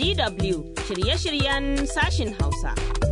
DW shirye-shiryen sashin Hausa.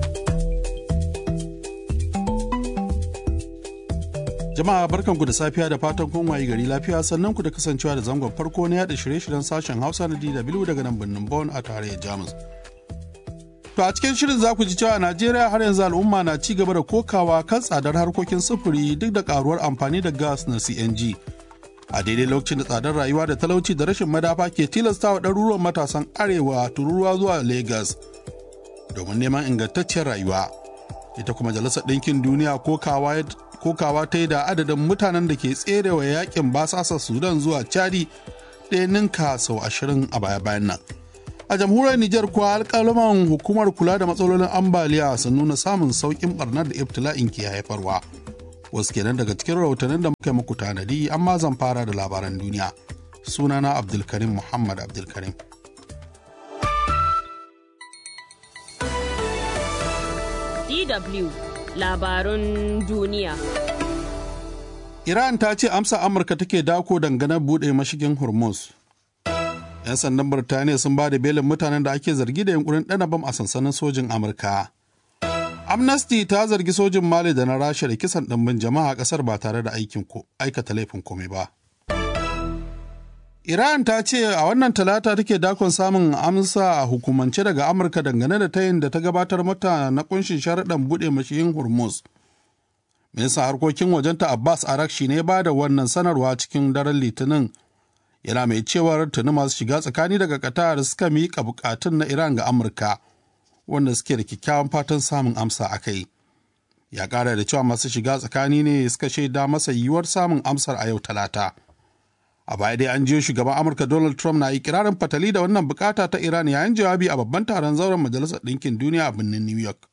Jama'a barkanku da safiya da fatan kun wayi gari lafiya sannan ku da kasancewa da zangon farko na yada shirye-shiryen sashen Hausa na DW daga nan birnin Bonn a tarayyar Jamus. To a cikin shirin za ku ji cewa a Najeriya har yanzu al'umma na ci gaba da kokawa kan tsadar harkokin sufuri duk da karuwar amfani da gas na CNG. A daidai lokacin da tsadar rayuwa da talauci da rashin madafa ke tilastawa ɗaruruwan matasan arewa tururuwa zuwa Legas domin neman ingantacciyar rayuwa. Ita kuma Majalisar Ɗinkin Duniya kokawa kokawa ta yi da adadin mutanen da ke tserewa yakin basasa Sudan zuwa Chadi ɗaya ninka sau ashirin a baya-bayan nan. a jamhuriyar Nijar kuwa alƙaluman hukumar kula da matsalolin ambaliya sun nuna samun sauƙin barnar da ibtila'in ke haifarwa. Wasu kenan daga cikin rahotannin da muka yi muku tanadi amma zan fara da labaran duniya. Sunana Abdulkarim Muhammad Abdulkarim. DW labarun duniya. Iran ta ce amsa Amurka take dako dangane buɗe mashigin Hormuz. 'yan sandan Birtaniya sun ba da belin mutanen da ake zargi da yunkurin ɗana bam a sansanin sojin Amurka. Amnesty ta zargi sojin Mali da na Rasha da kisan ɗimbin jama'a a ƙasar ba tare da aikin aikata laifin komai ba. Iran ta ce a wannan talata take dakon samun amsa a hukumance daga Amurka dangane da tayin da ta gabatar mata na kunshin sharaɗan buɗe mashiyin Hormuz. Ministan harkokin wajenta Abbas Arakshi ne ba da wannan sanarwa cikin daren Litinin yana mai cewar tuni masu shiga tsakani daga Qatar suka miƙa bukatun na Iran ga Amurka wanda suke da kyakkyawan fatan samun amsa a kai. Ya ƙara da cewa masu shiga tsakani ne suka shaida masa yiwuwar samun amsar a yau talata. A baya dai an jiyo shugaban Amurka Donald Trump na ikirarin fatali da wannan bukata ta Iran yayin jawabi a babban taron zauren Majalisar Ɗinkin Duniya a birnin New York.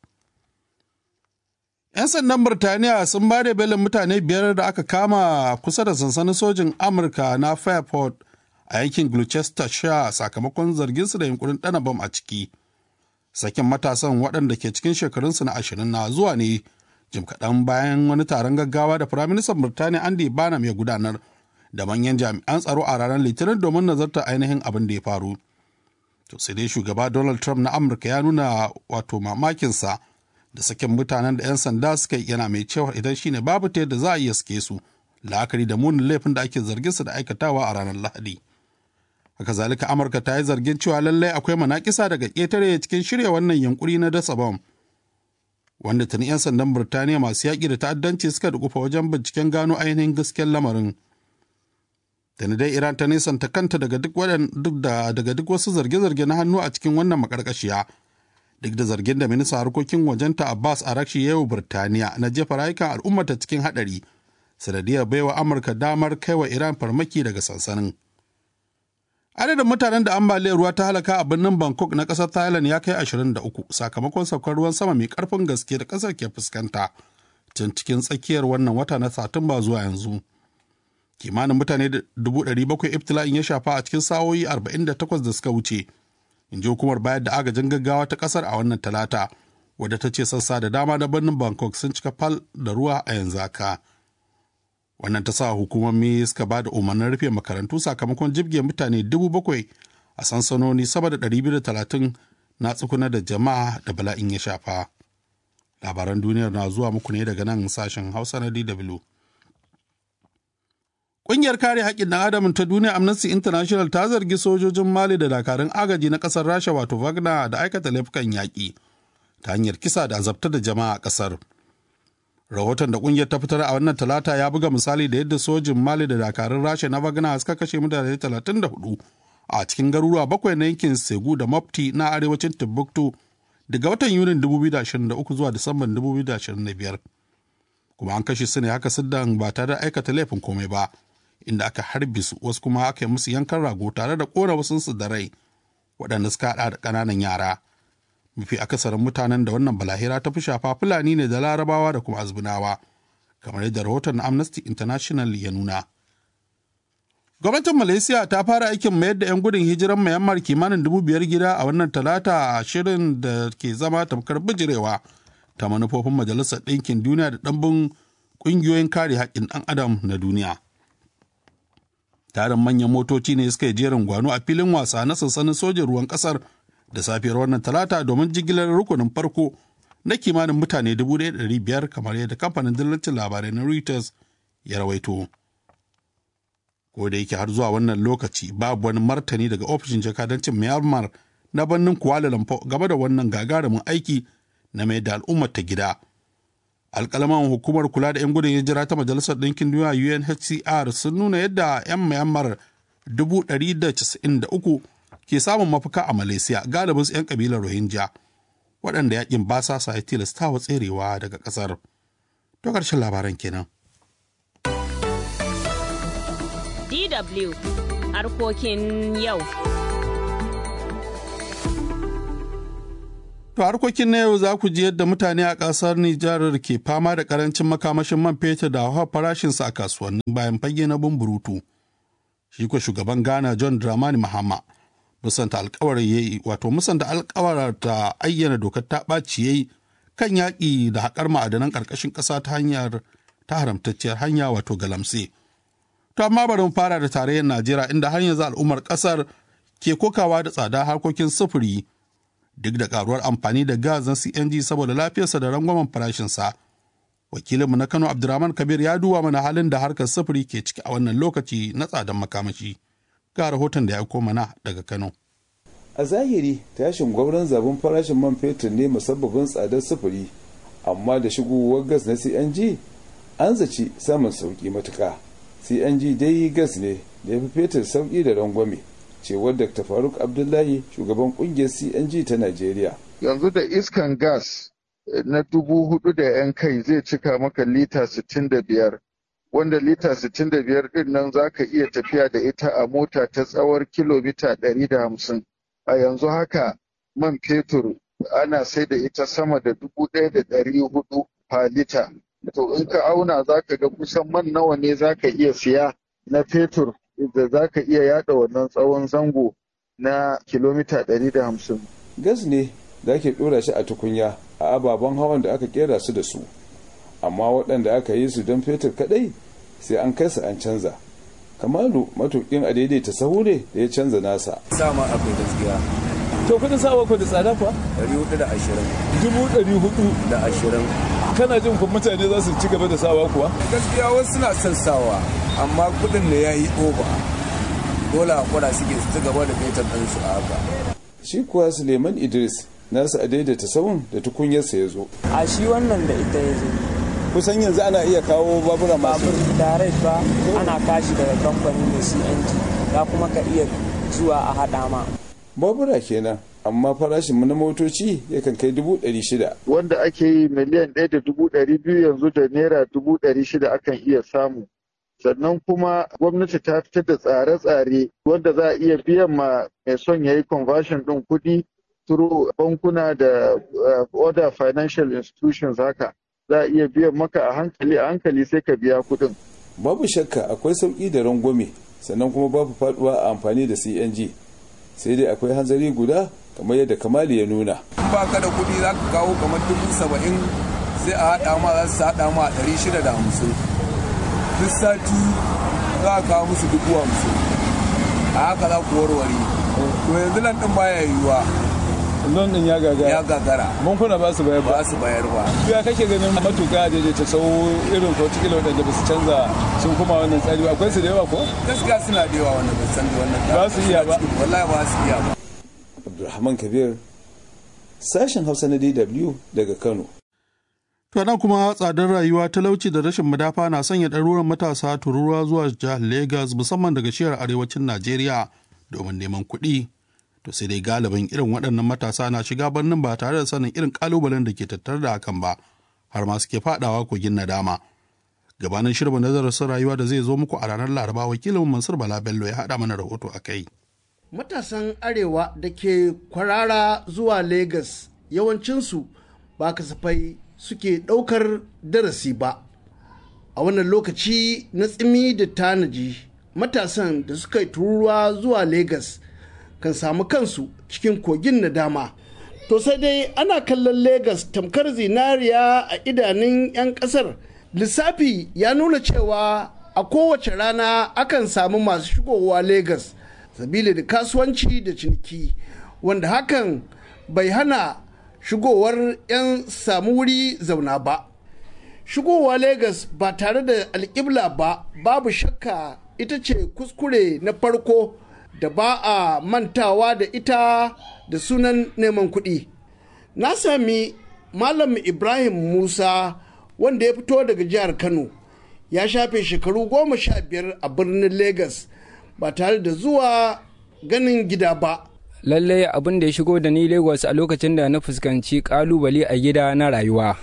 'Yan sandan Birtaniya sun ba da belin mutane biyar da aka kama kusa da sansanin sojin Amurka na Fairport a yankin Gloucestershire sakamakon zarginsu da yunkurin ɗana bam a ciki. Sakin matasan waɗanda ke cikin shekarunsu na ashirin na zuwa ne jim kaɗan bayan wani taron gaggawa da Firaministan Birtaniya Andy Barnum ya gudanar da manyan jami'an tsaro a ranar Litinin domin nazartar ainihin abin da ya faru. To sai dai shugaba Donald Trump na Amurka ya nuna wato mamakinsa da sakin mutanen da 'yan sanda suka yi yana mai cewa idan shine babu ta yadda za a iya sake su la'akari da munin laifin da ake zargin su da aikatawa a ranar lahadi haka zalika amurka ta yi zargin cewa lallai akwai manakisa daga ƙetare cikin shirya wannan yunkuri na dasa bom wanda tuni 'yan sandan birtaniya masu yaƙi da ta'addanci suka dukufa wajen binciken gano ainihin gaskiyar lamarin tuni dai iran ta nisanta kanta daga duk daga duk wasu zarge-zarge na hannu a cikin wannan makarkashiya duk da zargin da ministan harkokin wajenta Abbas Arakshi ya yi Birtaniya na jefa rayukan al'ummata cikin haɗari sanadiyar baiwa Amurka damar kaiwa Iran farmaki daga sansanin. Adadin mutanen da ambaliyar ruwa ta halaka a birnin Bangkok na ƙasar Thailand ya kai 23 sakamakon saukar ruwan sama mai ƙarfin gaske da ƙasar ke fuskanta tun cikin tsakiyar wannan wata na Satumba zuwa yanzu. Kimanin mutane 700,000 ibtila'in ya shafa a cikin sa'o'i 48 da suka wuce. in ji hukumar bayar da agajin gaggawa ta kasar a wannan talata wadda ta ce sassa da dama na birnin bangkok sun cika fal da ruwa a yanzu haka wannan ta sa hukumomi suka ba da umarnin rufe makarantu sakamakon jibge mutane dubu bakwai a sansanoni sama da ɗari biyu da talatin na tsukuna da jama'a da bala'in ya shafa labaran duniyar na zuwa muku ne daga nan sashen hausa na dw Ƙungiyar kare haƙƙin ɗan adam ta duniya Amnesty International ta zargi sojojin Mali da dakarun agaji na ƙasar Rasha wato Wagner da aikata laifukan yaƙi ta hanyar kisa da azabta da jama'a a ƙasar. Rahoton da ƙungiyar ta fitar a wannan talata ya buga misali da yadda sojin Mali da dakarun Rasha na Wagner suka kashe mutane 34 a cikin garuruwa bakwai na yankin Segu da Mopti na arewacin Timbuktu daga watan Yunin 2023 zuwa Disamban 2025. Kuma an kashe su ne haka siddan ba tare da aikata laifin komai ba. inda aka harbe su wasu kuma aka yi musu yankan rago tare da kora wasu su da rai waɗanda suka haɗa da ƙananan yara mafi akasarin mutanen da wannan balahira ta fi shafa fulani ne da larabawa da kuma azbinawa kamar yadda rahoton amnesty international ya nuna gwamnatin malaysia ta fara aikin mayar da 'yan gudun hijiran myanmar kimanin dubu biyar gida a wannan talata a shirin da ke zama tamkar bijirewa ta manufofin majalisar ɗinkin duniya da ɗanbin ƙungiyoyin kare haƙƙin ɗan adam na duniya tarin manyan motoci ne suka yi jerin gwano a filin wasa na sansanin sojin ruwan kasar da safiyar wannan talata domin jigilar rukunin farko na kimanin mutane 1,500 kamar yadda kamfanin dillancin labarai na Reuters ya rawaito. Ko da yake har zuwa wannan lokaci babu wani martani daga ofishin jakadancin Myanmar na birnin Kuala Lumpur game da wannan gagarumin aiki na mai da al'ummar ta gida. Alƙalaman hukumar kula da 'yan gudun hijira ta Majalisar Ɗinkin Duniya UNHCR sun nuna yadda 'yan Myanmar 193 ke samun mafaka a Malaysia galibin 'yan kabilar Rohingya waɗanda yakin basasa ya tilasta wa tserewa daga ƙasar. To ƙarshen labaran kenan. DW harkokin yau. To harkokin na yau za ku ji yadda mutane a ƙasar Nijar ke fama da ƙarancin makamashin man fetur da hawa farashinsa a kasuwannin bayan fage na bumburutu. Shi ko shugaban Ghana John Dramani Mahama musanta alkawar ya yi wato musanta alkawar ta ayyana dokar ta ɓaci ya yi kan yaƙi da haƙar ma'adanan ƙarƙashin ƙasa ta hanyar ta haramtacciyar hanya wato galamse. To amma bari mu fara da tarayyar Najeriya inda har yanzu al'ummar ƙasar ke kokawa da tsada harkokin sufuri duk da karuwar amfani da gas na CNG saboda lafiyarsa da rangwamen farashinsa. Wakilinmu na Kano Abdurrahman Kabir ya duba mana halin da harkar sufuri ke ciki a wannan lokaci na tsadan makamashi. Ga rahoton da ya aiko mana daga Kano. A zahiri tashin gwauron zabin farashin man fetur ne musabbabin tsadar sufuri, amma da shigowar gas na CNG an zaci samun sauki matuka. CNG dai gas ne da ya fi fetur sauki da rangwame. cewar Dr. Faruk Abdullahi shugaban kungiyar CNG ta Najeriya. Yanzu da iskan gas na dubu hudu da yan kai zai cika maka lita sittin da biyar wanda lita sittin da biyar din nan za ka iya tafiya da ita a mota ta tsawon kilomita ɗari da hamsin. A yanzu haka man fetur ana sai da ita sama da dubu ɗaya da ɗari hudu fa lita. To in ka auna za ka ga kusan man nawa ne za ka iya siya na fetur da za ka iya yada wannan tsawon zango na kilomita 150. Gas ne da ake ɗora shi a tukunya a ababen hawan da aka kera su da su, amma waɗanda aka yi su don fetur kaɗai sai an kai su an canza. Kamalu matukin a daidaita sahu ne da ya canza nasa. Sama akwai gaskiya. To kudin sawa ko da tsada kuwa? Dari hudu da ashirin. Dubu ɗari hudu da ashirin. Kana jin kuma mutane za su ci gaba da sawa kuwa? Gaskiya wasu suna son sawa amma kudin da ya yi oba. Dole hakura suke su ci gaba da fetur ɗinsu a haka. Shi kuwa Suleiman Idris nasa a daidaita sahun da tukunyarsa ya zo. A shi wannan da ita ya zo. Kusan yanzu ana iya kawo babura masu. Babur direct ba ana kashi daga kamfanin da CNG ya kuma ka iya zuwa a haɗa ma. babura kenan amma farashin na motoci yakan kai dubu ɗari shida. Wanda ake yi miliyan ɗaya da dubu ɗari biyu yanzu da naira dubu ɗari shida akan iya samu. Sannan kuma gwamnati ta fitar da tsare-tsare wanda za a iya biyan ma mai son ya yi conversion ɗin kuɗi through bankuna da other financial institutions haka. Za a iya biyan maka a hankali a hankali sai ka biya kuɗin. Babu shakka akwai sauƙi da rangwame sannan kuma babu faɗuwa a amfani da CNG. sai dai akwai hanzari guda kamar yadda kamali ya nuna ba ka da kuɗi za ka kawo kamar dubu saba'in sai a haɗa ma za su haɗa ma ɗari shida da hamsin duk sati za a kawo musu dubu hamsin a haka za ku warware to yanzu nan ɗin baya yiwuwa Lon din ya gagara. ya gagara Bankuna ba su bayar ba ba. su bayar ba Ya kake ganin matuƙa daidaita sau irin ko cikin waɗanda ba su canza sun kuma wannan tsari ba. akwai su da yawa ko? gaskiya suna da yawa wanda ba san da wannan Ba su iya ba. wallahi ba su iya ba abdulrahman kabir sashen hausa na dw daga kano To nan kuma tsadar rayuwa talauci da rashin madafa na sanya ɗaruran matasa tururuwa zuwa jihar Legas musamman daga shiyar arewacin Najeriya domin neman kuɗi. To sai dai galibin irin waɗannan matasa na shiga birnin ba tare da sanin irin ƙalubalen da ke tattare da hakan ba, har ma suke faɗawa kogin nadama. Gabanin shirin nazarin rayuwa da zai zo muku a ranar Laraba wakilin Mansur Bala Bello ya haɗa mana rahoto a kai. matasan arewa da ke kwarara zuwa Legas yawancinsu ba kasafai suke ɗaukar darasi ba. A wannan lokaci na tsimi da tanaji matasan da suka yi tururuwa zuwa Legas kan samu kansu cikin kogin nadama. To sai dai ana kallon Legas tamkar zinariya a idanun 'yan ƙasar. Lissafi ya nuna cewa a kowace rana akan samu masu shigowa Legas. sabili da kasuwanci da ciniki wanda hakan bai hana shigowar 'yan samu wuri zauna ba shigowa Legas ba tare da alƙibla ba babu shakka ita ce kuskure na farko da ba a mantawa da ita da sunan neman kuɗi na sami malam ibrahim musa wanda ya fito daga jihar kano ya shafe shekaru goma sha biyar a birnin Legas ba tare da zuwa ganin gida ba lallai abin da ya shigo da ni lagos a lokacin da na fuskanci kalubale a gida na rayuwa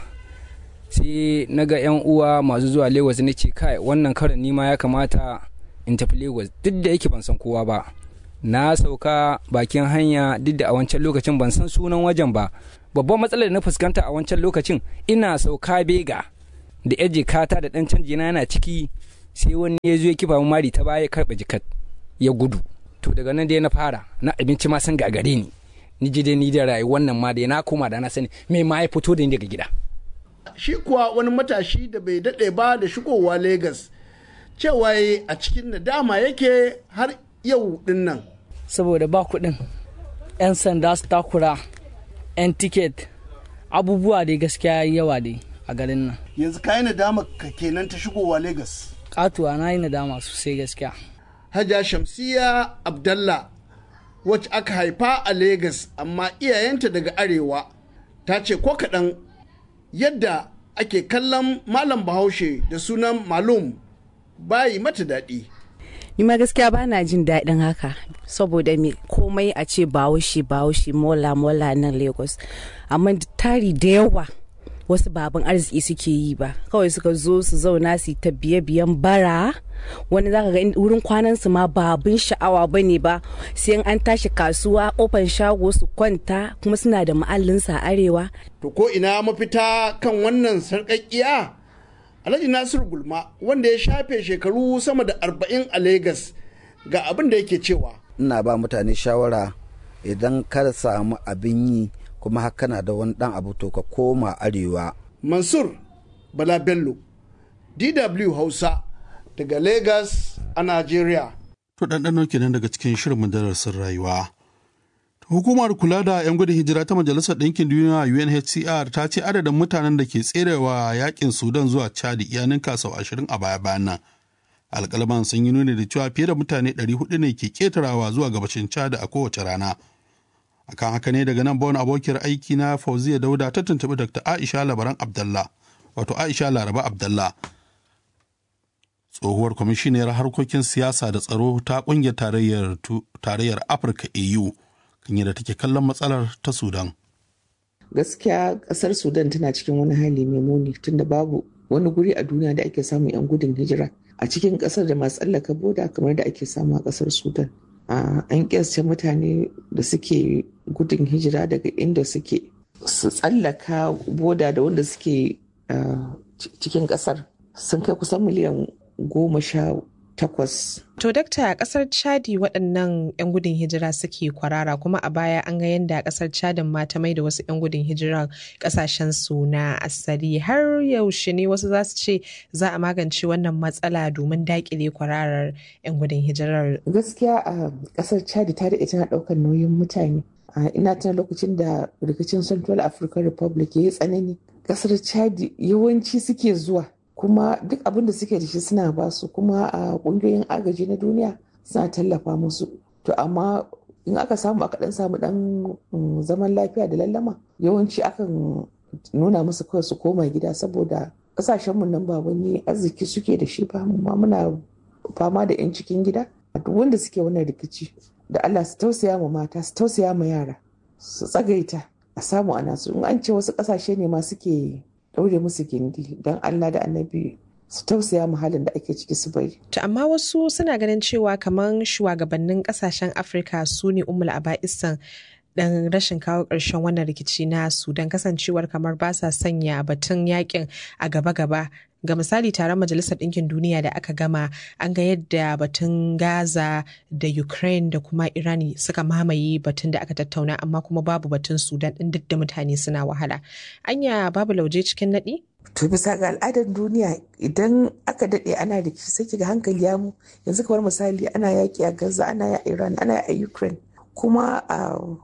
sai na ga 'yan uwa masu zuwa lagos na ce kai wannan karin nima ya kamata in tafi lagos duk da yake ban san kowa ba na sauka bakin hanya duk da a wancan lokacin ban san sunan wajen ba babban matsalar da na fuskanta a wancan lokacin ina sauka bega da yar jikata da dan canji na yana ciki sai wani ya zo ya kifa mari ta baya karba jikat ya gudu to daga nan dai na fara na abinci ma san gagare ni ni ji dai ni da rayuwar nan ma da na koma da na sani me ma ya fito da ni daga gida shi kuwa wani matashi da bai daɗe ba da shigowa Legas cewa a cikin nadama yake har yau din nan. Saboda ba kuɗin, 'yan sanda su takura, 'yan tiket, abubuwa dai gaskiya yawa dai a garin nan. Yanzu ka yi nadama ka kenan ta shigowa Legas. Katuwa na yi nadama sosai gaskiya. Hajja Shamsiya Abdallah wacce aka haifa a Legas amma iyayenta daga arewa ta ce ko kaɗan yadda ake kallon malam bahaushe da sunan malum bayi mata daɗi. ni ma gaskiya ba na jin daɗin haka saboda me komai a ce bahaushe bahaushe mola mola nan lagos amma tari da yawa wasu baban arziki suke yi ba kawai suka zo su zauna su ta biye biyan bara wani zaka ga wurin kwanan su ma babin sha'awa bane ba sai an tashi kasuwa kofar shago su kwanta kuma suna da ma'allinsa a arewa to ko ina mafita kan wannan sarƙaƙiya alhaji nasiru gulma wanda ya shafe shekaru sama da arba'in a Legas ga abin da yake cewa ina ba mutane shawara idan ka samu abin yi kuma haka na da wani dan abu to ka koma arewa mansur bala bello dw hausa daga Legas a Najeriya. To ɗanɗano kenan daga cikin shirin darasin rayuwa. Hukumar kula da 'yan gudun hijira ta Majalisar Ɗinkin Duniya UNHCR ta ce adadin mutanen da ke tserewa yakin Sudan zuwa Chad ya ninka sau ashirin a baya bayan nan. Alƙalman sun yi nuni da cewa fiye da mutane 400 ne ke ƙetarawa zuwa gabashin Chad a kowace rana. Akan haka ne daga nan bawon abokiyar aiki na Fauziya Dauda ta tuntuɓi Dr. Aisha Labaran Abdallah, wato Aisha Laraba Abdallah. tsohuwar kwamishiniyar harkokin siyasa da tsaro ta kungiyar tarayyar afirka au kan yadda take kallon matsalar ta sudan gaskiya kasar sudan tana cikin wani hali mai muni tunda babu wani guri a duniya da ake samun 'yan gudun hijira a cikin kasar da masu tsallaka boda kamar da ake samu a kasar sudan an kyasce mutane da suke gudun hijira daga inda suke su tsallaka boda da wanda suke cikin kasar sun kai kusan miliyan goma sha takwas. To dakta a kasar Chadi waɗannan 'yan gudun hijira suke kwarara kuma a baya an ga yadda kasar Chadin ma ta mai da wasu 'yan gudun hijira kasashen su na asali har yaushe ne wasu za su ce za a magance wannan matsala domin daƙile kwararar 'yan gudun hijirar. Gaskiya a kasar Chadi ta daɗe tana ɗaukar nauyin mutane. Ina tana lokacin da rikicin Central African Republic ya yi tsanani. Kasar Chadi yawanci suke zuwa kuma duk abin da suke da shi suna ba su kuma a kungiyoyin agaji na duniya suna tallafa musu to amma in aka samu aka dan samu dan zaman lafiya da lallama yawanci akan nuna musu kawai su koma gida saboda kasashenmu nan ba wani arziki suke da shi ba ma muna fama da 'yan cikin gida duk wanda suke wannan rikici da Allah su tausaya ma mata su tausaya ma yara su tsagaita a samu ana su in an ce wasu kasashe ne ma suke ɗaure musu gindi don Allah da annabi su tausaya halin da ake ciki su bari. To amma wasu suna ganin cewa kamar shugabannin kasashen Afirka su ne umul aba'isan dan rashin kawo ƙarshen wannan rikici na Sudan kasancewar kamar ba sa sanya batun yakin a gaba-gaba ga misali taron majalisar ɗinkin duniya da aka gama an ga yadda batun gaza da ukraine da kuma irani suka mamaye batun da aka tattauna amma kuma babu batun sudan ɗin duk da mutane suna wahala anya babu lauje cikin naɗi to bisa ga al'adar duniya idan aka daɗe ana da sai kiga hankali ya mu yanzu kamar misali ana yaƙi a gaza ana a iran ana a ukraine kuma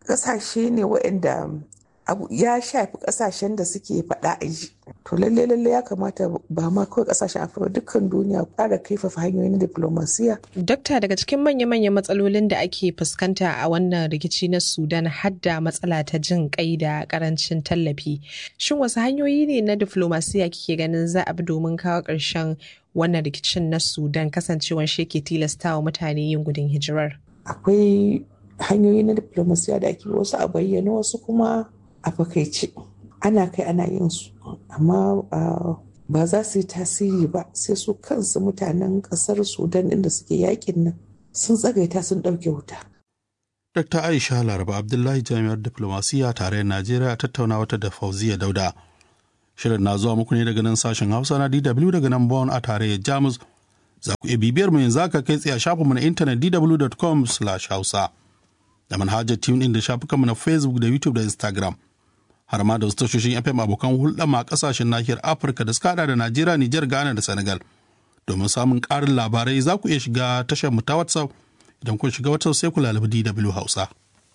ƙasashe ne waɗanda abu ya shafi ƙasashen da suke faɗa a ji to lalle lalle ya kamata ba ma kawai ƙasashen afirka dukkan duniya ƙara kaifafa hanyoyin diplomasiya Dokta daga cikin manya-manyan matsalolin da ake fuskanta a wannan rikici na Sudan hadda matsala ta jin kai da karancin tallafi. Shin wasu hanyoyi ne na diflomasiya kike ganin za a bi domin kawo ƙarshen wannan rikicin na Sudan kasancewan shi ke tilastawa mutane yin gudun hijirar? akwai hanyoyi na diplomasiya da ake wasu a bayyana wasu kuma a fakaice ana kai ana yin su amma ah, ba za su yi tasiri ba sai su kansu mutanen ƙasar sudan inda suke yakin nan sun tsagaita sun ɗauke wuta Dr. Aisha Laraba Abdullahi Jami'ar Diplomasiya tare Najeriya a tattauna wata da Fauziya Dauda. Shirin na zuwa muku ne daga nan sashen Hausa na DW daga nan Bonn a tarayyar Jamus. Za ku iya bibiyar mu yanzu aka kai tsaye a shafinmu na intanet dw.com/hausa da manhajar TuneIn da shafukanmu na Facebook da YouTube da Instagram. Har ma da wasu tashoshin FM abokan hulɗa ma ƙasashen nahiyar Afirka da suka haɗa da Najeriya, Nijar, Ghana da Senegal. Domin samun ƙarin labarai za ku iya shiga tashar mu ta WhatsApp idan kun shiga WhatsApp sai ku lalabi DW Hausa.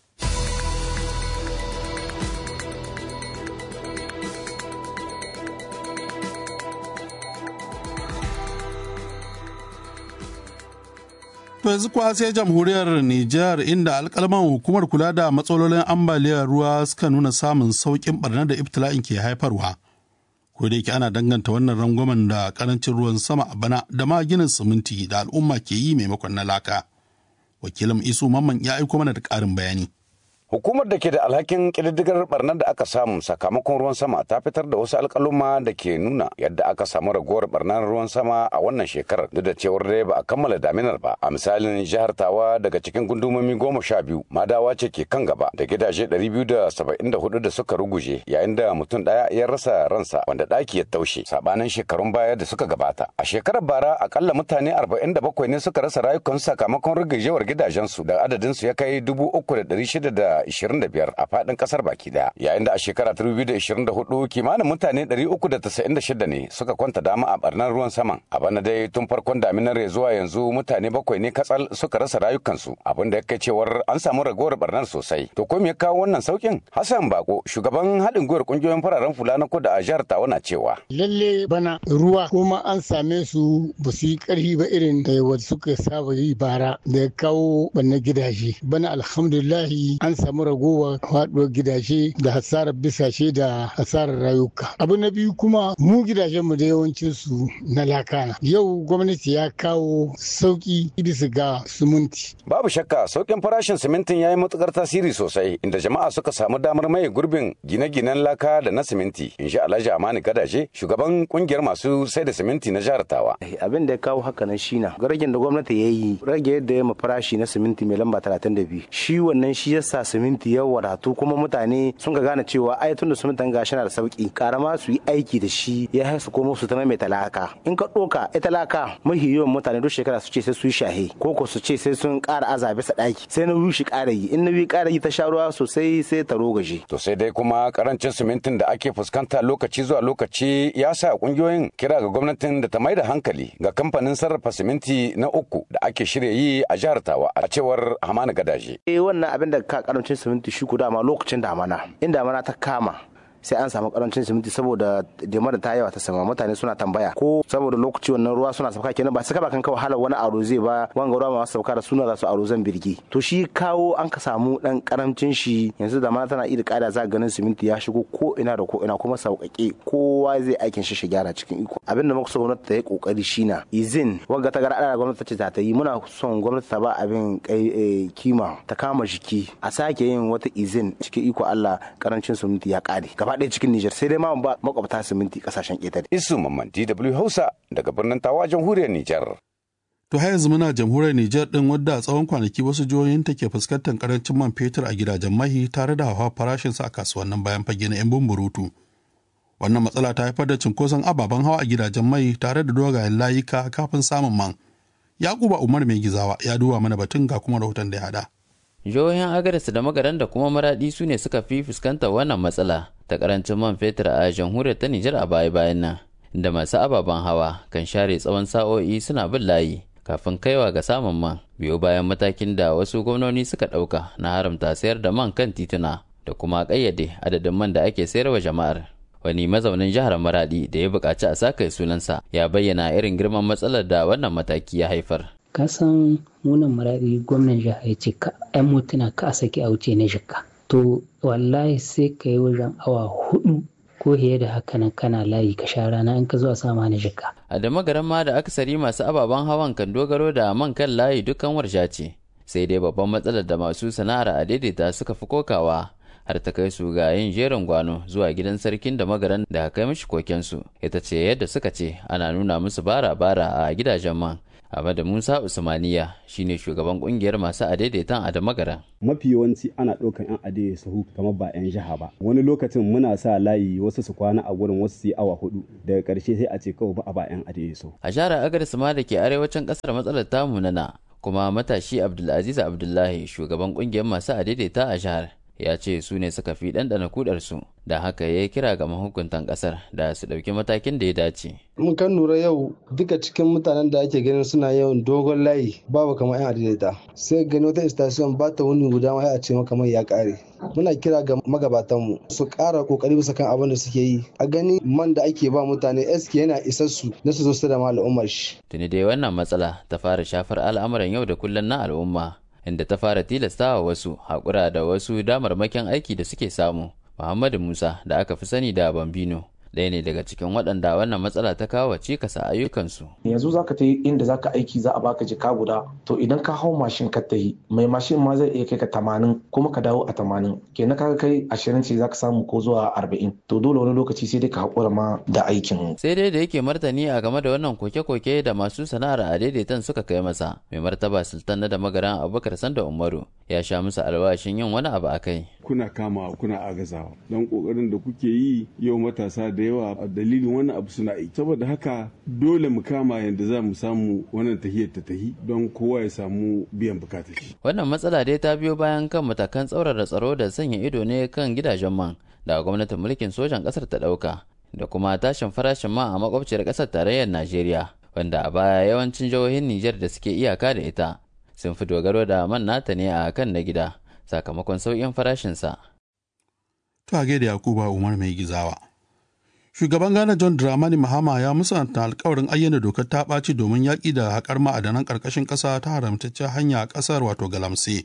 To yanzu kuwa sai jamhuriyar Nijar inda alkalman hukumar kula da matsalolin ambaliyar ruwa suka nuna samun sauƙin barnar da ibtila'in ke haifarwa. Ko da yake ana danganta wannan rangwamen da karancin ruwan sama a bana da ma ginin siminti da al'umma ke yi maimakon na laka. Wakilin Isu Mamman ya aiko mana da ƙarin bayani. Hukumar da ke da alhakin ƙididdigar barnar da aka samu sakamakon ruwan sama ta fitar da wasu alƙaluma da ke nuna yadda aka samu ragowar barnar ruwan sama a wannan shekarar duk da cewar dai ba a kammala daminar ba. A misalin jihar Tawa daga cikin gundumomi goma sha biyu Madawa ce ke kan gaba da gidaje ɗari biyu da saba'in da hudu da suka ruguje yayin da mutum ɗaya ya rasa ransa wanda ɗaki ya taushe sabanin shekarun baya da suka gabata. A shekarar bara akalla mutane arba'in da bakwai ne suka rasa rayukansu sakamakon rugujewar gidajensu da adadinsu ya kai dubu uku da ɗari shida da 25 a fadin kasar baki daya yayin da a shekara 2024 kimanin mutane 396 ne suka kwanta dama a barnar ruwan saman a bana dai tun farkon daminar ya zuwa yanzu mutane bakwai ne katsal suka rasa rayukansu abin da ya kai cewar an samu ragowar barnar sosai to ko me ya kawo wannan saukin hassan bako shugaban haɗin gwiwar kungiyoyin fararen fula na kudu a jihar tawa na cewa lalle bana ruwa kuma an same su ba su yi karfi ba irin da wadda suka saba yi bara da ya kawo banna gidaje bana alhamdulillahi an samu ragowa faduwar gidaje da hasarar bisashe da hasarar rayuka abu na biyu kuma mu gidajenmu da yawancin su na lakana yau gwamnati ya kawo sauki bisa ga sumunti babu shakka saukin farashin simintin ya yi matukar tasiri sosai inda jama'a suka samu damar maye gurbin gine-ginen laka da na siminti in sha alhaji amani gadaje shugaban kungiyar masu sai da siminti na jihar tawa abin da ya kawo haka nan shi na ragin da gwamnati ya yi rage yadda ya farashi na siminti mai lamba 32 shi wannan shi yasa siminti ya wadatu kuma mutane sun ka gane cewa ai tunda simintin gashi na da sauki karama su yi aiki da shi ya haisu komo su ta mai talaka in ka doka ita laka mahi yawan mutane duk shekara su ce sai su yi shahe ko ko su ce sai sun kara aza bisa daki sai na shi kara yi in na biyu kara yi ta sha ruwa sosai sai ta rogaje to sai dai kuma karancin simintin da ake fuskanta lokaci zuwa lokaci ya sa kungiyoyin kira ga gwamnatin da ta mai da hankali ga kamfanin sarrafa siminti na uku da ake shirya yi a jihar tawa a cewar hamani gadaje eh wannan abin da ka karancin siminti shi ku dama lokacin damana in damana ta kama sai an samu karancin siminti saboda da ta yawa ta sama mutane suna tambaya ko saboda lokaci wannan ruwa suna sauka kenan ba saka ba kan kawai halar wani aro zai ba wanga ruwa masu sauka da suna za su aro zan birgi to shi kawo an ka samu dan karancin shi yanzu da mana tana iya kada za ganin siminti ya shigo ko ina da ko ina kuma sauƙaƙe kowa zai aikin shi shi gyara cikin iko abin da muka so gwamnati ta yi kokari shi na izin wanga ta gara da gwamnati ta ce ta ta yi muna son gwamnati ta ba abin kima ta kama jiki a sake yin wata izin cikin iko Allah karancin siminti ya kare gaba ɗaya cikin Nijar sai dai ma ba makwabta siminti kasashen ƙetare. Isu Mamman DW Hausa daga birnin Tawa jamhuriyar Nijar. To har yanzu muna jamhuriyar Nijar ɗin wadda a tsawon kwanaki wasu jihohin take fuskantar karancin man fetur a gidajen mahi tare da hawa farashinsa a kasuwannin bayan fage na 'yan bumburutu. Wannan matsala ta haifar da cinkoson ababen hawa a gidajen mai tare da dogayen layuka kafin samun man. Yakuba Umar mai gizawa ya duba mana batun ga kuma rahoton da ya haɗa. jihohin agadas da magaran da kuma maradi su ne suka fi fuskantar wannan matsala ta karancin man fetur a jamhuriyar ta nijar a baya bayan nan da masu ababen hawa kan share tsawon sa'o'i suna bin layi kafin kaiwa ga samun man biyo bayan matakin da wasu gwamnoni suka ɗauka na haramta sayar da man kan tituna da kuma ƙayyade adadin man da ake sayarwa jama'ar wani mazaunin jihar maradi da ya buƙaci a saka sunansa ya bayyana irin girman matsalar da wannan mataki ya haifar kasan munan maradi gwamnan jihar ya ce ka 'yan motuna ka a saki a wuce na jikka to wallahi sai ka yi wajen awa hudu ko fiye da haka nan kana layi ka sha rana in ka zuwa sama na jikka a da magaran ma da akasari masu ababen hawan kan dogaro da man kan layi dukkan warsha ce sai dai babban matsalar da masu sana'ar a daidaita suka fi kokawa har ta kai su ga yin jerin gwano zuwa gidan sarkin da magaran da kai mishi kokensu ita ce yadda suka ce ana nuna musu bara-bara a gidajen man Ahmadu Musa Usmaniya shine shugaban kungiyar masu adaidaitan a da magaran. Mafi yawanci ana ɗaukan 'yan adaidai sahu kamar ba 'yan jiha ba. Wani lokacin muna sa layi wasu su kwana a gurin wasu su yi awa hudu daga ƙarshe sai a ce kawai ba a ba 'yan adaidai sahu. A jihar Agadez ma da ke arewacin ƙasar matsalar tamu na kuma matashi Abdulaziz Abdullahi shugaban kungiyar masu adaidaita a jihar ya ce su ne suka fi ɗanɗana kudarsu da haka ya kira ga mahukuntan ƙasar da su ɗauki matakin da ya dace. mun kan lura yau duka cikin mutanen da ake ganin suna yawan dogon layi babu kamar yan adaidaita sai gani wata station ba ta wuni guda ma a ce maka mai ya kare muna kira ga magabatanmu su ƙara kokari bisa kan abin da suke yi a gani man da ake ba mutane eske yana isassu na su zo su da al'ummar shi tuni dai wannan matsala ta fara shafar al'amuran yau da kullum na al'umma inda ta fara tilastawa wasu haƙura da wasu damarmakin aiki da suke samu muhammadu musa da aka fi sani da bambino ɗaya ne daga cikin waɗanda wannan matsala ta kawo cikasa ayyukansu. yanzu za ka ta yi inda za ka aiki za a baka jika guda to idan ka hau mashin ka ta yi mai mashin ma zai iya kai ka tamanin kuma ka dawo a tamanin kenan ka kai ashirin ce za ka samu ko zuwa arba'in to dole wani lokaci sai dai ka haƙura ma da aikin. sai dai da yake martani a game da wannan koke-koke da masu sana'ar a daidaitan suka kai masa mai martaba sultan na da magaran abubakar sanda umaru ya sha musu alwashin yin wani abu a kai. kuna kama kuna agazawa don kokarin da kuke yi yau matasa da yawa a dalilin wani abu suna yi saboda haka dole mu kama yadda za mu samu wannan tahiyar ta tahi don kowa ya samu biyan bukatar shi wannan matsala dai ta biyo bayan kan matakan tsaurara tsaro da sanya ido ne kan gidajen man da gwamnatin mulkin sojan kasar ta dauka da kuma tashin farashin man a makwabciyar kasar tarayyar najeriya wanda a baya yawancin jihohin nijar da suke iyaka da ita sun fi dogaro da man nata ne a kan na gida sakamakon sauƙin farashinsa. To a da Yakuba Umar mai gizawa. Shugaban Ghana John Dramani Mahama ya musanta alkawarin ayyana dokar ta ɓaci domin yaƙi da haƙar ma'adanan ƙarƙashin ƙasa ta haramtaccen hanya a ƙasar wato galamse.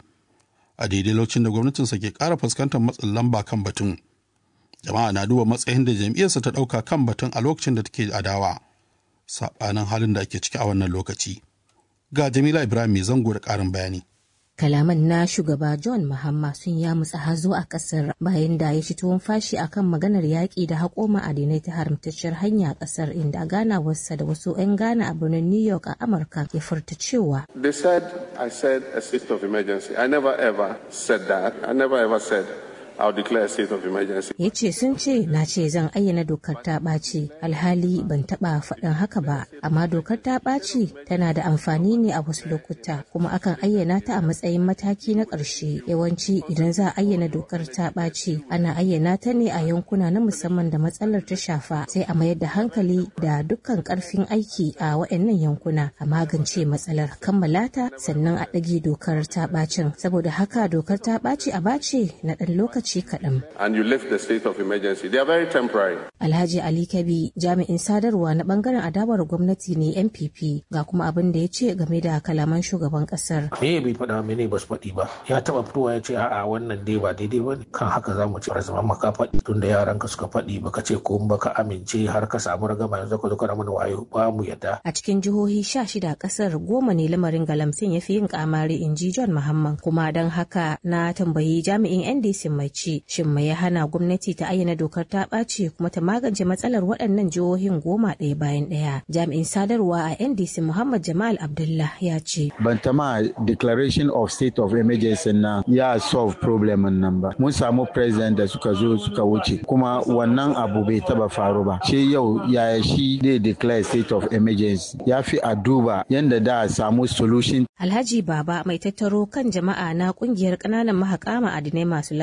A daidai lokacin da gwamnatinsa ke ƙara fuskantar matsin lamba kan batun. Jama'a na duba matsayin da jam'iyyarsa ta ɗauka kan batun a lokacin da take adawa. Saɓanin halin da ake ciki a wannan lokaci. Ga Jamila Ibrahim mai zango da ƙarin bayani. kalaman na shugaba john mahama sun ya mutsa hazo a kasar bayan da ya ci tuwon fashi akan maganar yaƙi da haƙo ma'adinai ta haramtacciyar hanya a kasar inda ganawarsa da wasu 'yan ghana a birnin new york a amurka ya furta cewa they said i said a state of emergency i never ever said that i never ever said I'll declare a state of emergency. Ya ce sun ce na ce zan ayyana dokar ta ɓaci alhali ban taɓa faɗin haka ba amma dokar ta ɓaci tana da amfani ne a wasu lokuta kuma akan ayyana ta a matsayin mataki na ƙarshe yawanci idan za a ayyana dokar ta ɓaci ana ayyana ta ne a yankuna na musamman da matsalar ta shafa sai a mayar da hankali da dukkan ƙarfin aiki a waɗannan yankuna a magance matsalar kammala ta sannan a ɗage dokar ta ɓacin saboda haka dokar ta ɓaci a bace na ɗan lokaci lokaci kaɗan. And you lift the state of emergency. They are very temporary. Alhaji Ali Kabi jami'in sadarwa na bangaren adawar gwamnati ne NPP ga kuma abin da ya ce game da kalaman shugaban kasar. Me bai faɗa mene ba su faɗi ba. Ya taɓa fitowa ya ce a'a wannan dai ba daidai ba kan haka za mu ci zama maka faɗi tun da yaran ka suka faɗi baka ce ko baka amince har ka samu ragama yanzu ka zo kana mana wayo ba mu yadda. A cikin jihohi sha shida kasar goma ne lamarin galamsin ya fi yin kamari in ji John Muhammad kuma don haka na tambayi jami'in NDC mai ci shin mai ya hana gwamnati ta ayyana dokar ta ɓaci kuma ta magance matsalar waɗannan jihohin goma ɗaya bayan ɗaya jami'in sadarwa a ndc muhammad jamal abdullah ya ce bantama declaration of state of emergency na ya solve problem nan ba mun samu president da suka zo suka wuce kuma wannan abu bai taba faru ba shi yau yaya shi zai declare state of emergency ya fi a duba yadda da a samu solution alhaji baba mai tattaro kan jama'a na kungiyar ƙananan mahaƙa ma'adinai masu lasisi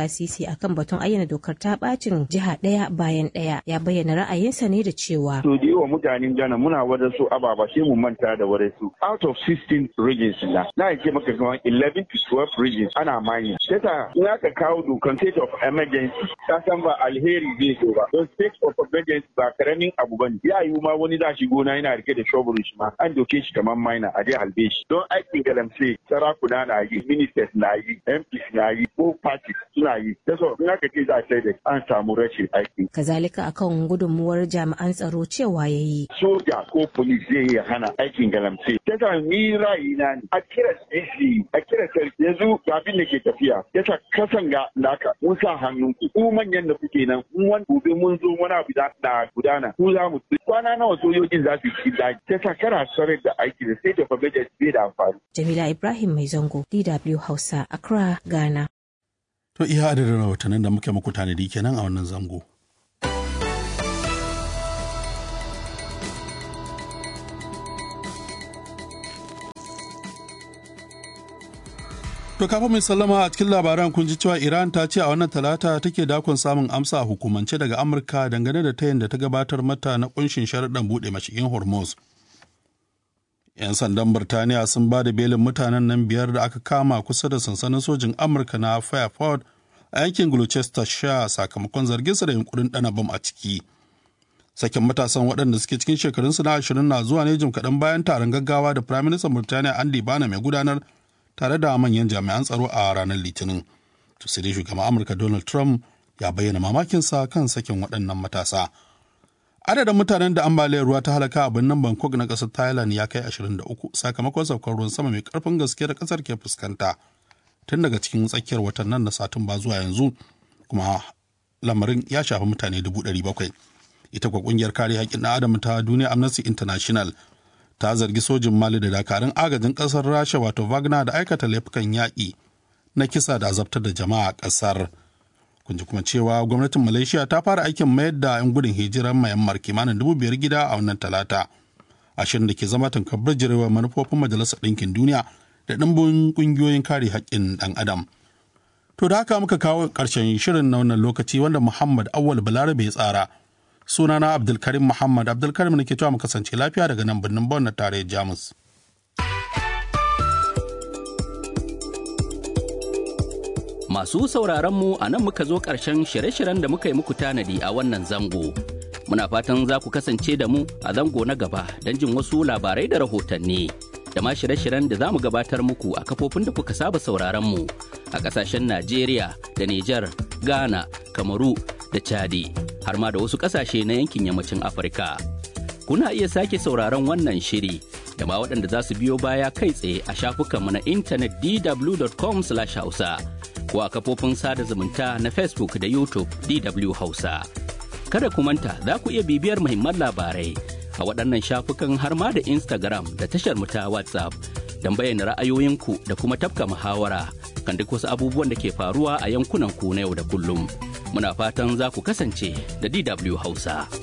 sharhi akan batun ayyana dokar ta bacin jiha ɗaya bayan ɗaya ya bayyana ra'ayinsa ne da cewa. To da yawa mutanen Ghana muna wada su ababa sai mu manta da wada su. Out of 16 regions na, na ce maka kamar 11 to 12 regions ana mining. Yasa in aka kawo dokan state of emergency, ka san ba alheri zai zo ba. Don state of emergency ba karamin abu bane. Ya yiwu ma wani za shi gona yana rike da shovel shi ma an doke shi kamar miner a dai halbe shi. Don aikin galamse sarakuna na yi, ministers na yi, MPs na yi, ko parties suna yi. Yasa in aka ce za a sai da an samu rashin aiki. Kazalika akan gudunmuwar jami'an tsaro cewa ya yi. Soja ko polis zai iya hana aikin galamse. Yasa ni ra'ayina ne a kira CC a kira sarki yanzu ga abin da ke tafiya. Yasa kasan ga naka mun sa hannun ku. Ku manyan da kuke nan mun wani gobe mun zo wani abu da gudana. Ku za mu kwana nawa sojojin za su yi daji. Yasa kana sarar da aiki da state of emergency bai da amfani. Jamila Ibrahim Mai Zango DW Hausa Accra Ghana. To iya adadin rahotannin da muke muku tanadi kenan a wannan zango. To kafa mai sallama a cikin labaran kun ji cewa Iran ta ce a wannan talata take dakon samun amsa a hukumance daga Amurka dangane da tayin da ta gabatar mata na kunshin sharaɗin buɗe mashigin Hormuz. 'Yan sandan Birtaniya sun ba da belin mutanen nan biyar da aka kama kusa da sansanin sojin Amurka na Fairford a yankin Gloucestershire sakamakon zarginsa da yunkurin ɗana bam a ciki. Sakin matasan waɗanda suke cikin shekarunsu na ashirin na zuwa ne jim kaɗan bayan taron gaggawa da Firaministan Birtaniya Andy Bana mai gudanar tare da manyan jami'an tsaro a ranar Litinin. To sai dai shugaban Amurka Donald Trump ya bayyana mamakinsa kan sakin waɗannan matasa. Adadin mutanen da ambaliyar ruwa ta halaka a birnin Bangkok na ƙasar Thailand ya kai 23 sakamakon saukar ruwan sama mai ƙarfin gaske da ƙasar ke fuskanta. tun daga cikin tsakiyar watan nan na satumba zuwa yanzu kuma lamarin ya shafi mutane dubu ɗari bakwai ita kwa ƙungiyar kare haƙƙin ɗan adam ta duniya amnesty international ta zargi sojin mali da dakarun agajin ƙasar rasha wato wagner da aikata laifukan yaƙi na kisa da azabtar da jama'a a ƙasar kun ji kuma cewa gwamnatin malaysia ta fara aikin mayar da 'yan gudun hijirar mayammar kimanin dubu biyar gida a wannan talata ashirin da ke zama tankar bijirewa manufofin majalisar ɗinkin duniya da ɗimbin ƙungiyoyin kare haƙƙin ɗan adam. To da haka muka kawo ƙarshen shirin na wannan lokaci wanda Muhammad Awal Balarabe ya tsara. Sunana Abdulkarim Muhammad Abdulkarim ne ke cewa mu kasance lafiya daga nan birnin Bon na tarayyar Jamus. Masu sauraron mu a nan muka zo ƙarshen shirye-shiryen da muka yi muku tanadi a wannan zango. Muna fatan za ku kasance da mu a zango na gaba don jin wasu labarai da rahotanni. da ma shirye-shiryen da za mu gabatar muku a kafofin da kuka saba sauraron mu a kasashen Najeriya da Nijar, Ghana, Kamaru da Chadi har ma da wasu kasashe na yankin yammacin Afirka. Kuna iya sake sauraron wannan shiri da ma waɗanda za su biyo baya kai tsaye a shafukanmu na intanet dw.com/hausa ko a kafofin sada zumunta na Facebook da YouTube DW Hausa. Kada ku manta za ku iya bibiyar muhimman labarai a waɗannan shafukan har ma da Instagram da tashar mu ta WhatsApp don bayyana ra'ayoyinku da kuma tafka muhawara kan duk wasu abubuwan da ke faruwa a yankunan ku na yau da kullum. Muna fatan za ku kasance da DW Hausa.